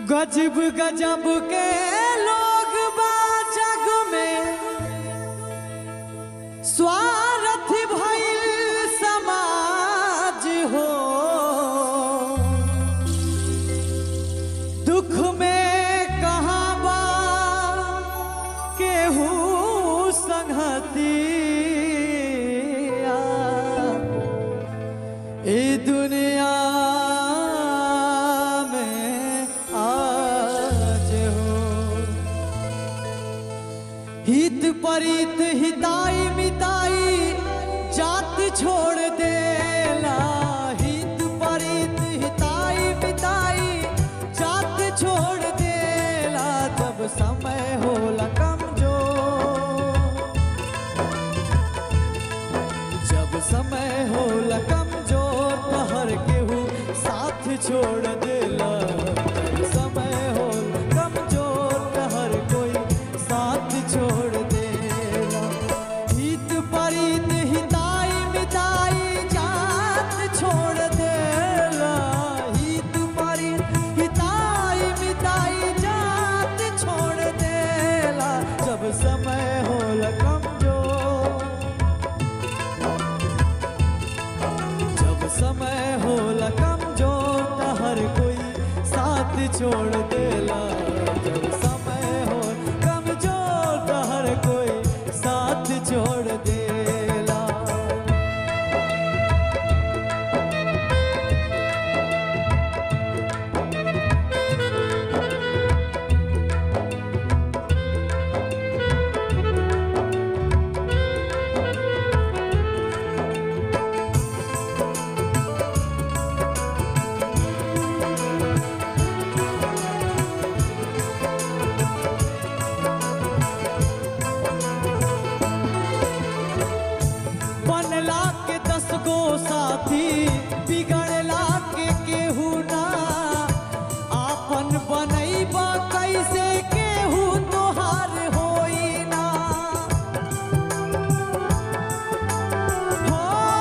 गजब गजब के लोग बा जग में स्वार्थ भइल समाज हो दुख में कहाँ बा केहू संगतिया ए दुनिया में आज हो हित परित हिताई मिताई जात छोड़ देला हित परित हिताई मिताई जात छोड़ देला जब समय होला कमजोर जब समय होला कमजोर तो हर केहू साथ छोड़ देला जब समय होला कमजोर तो हर कोई साथ छोड़ देला हित परित हिताई मिताई जात छोड़ देला हित परित हिताई मिताई जात छोड़ देला जब समय होला कमजोर जब समय होला कमजोर त हर कोई साथ छोड़ देला जब समय हो कमजोर त हर कोई साथ छोड़ देला बनला के दस गो साथी बिगड़ला के केहू ना आपन बनैबा कैसे केहू तोहार होई ना हो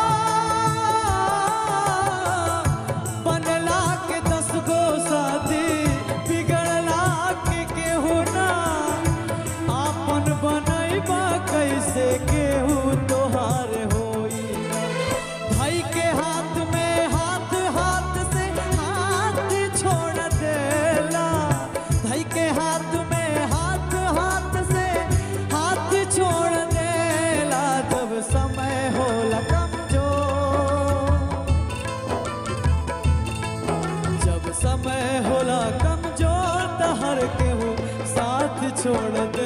बनला के दस गो साथी बिगड़ला के केहू ना आपन बनैबा कैसे केहू तोहार होई ना भाई के हाथ में हाथ हाथ से हाथ छोड़ देला भाई के हाथ में हाथ हाथ से हाथ छोड़ देला जब समय होला कमजोर जब समय होला कमजोर त हर केहू साथ छोड़ दे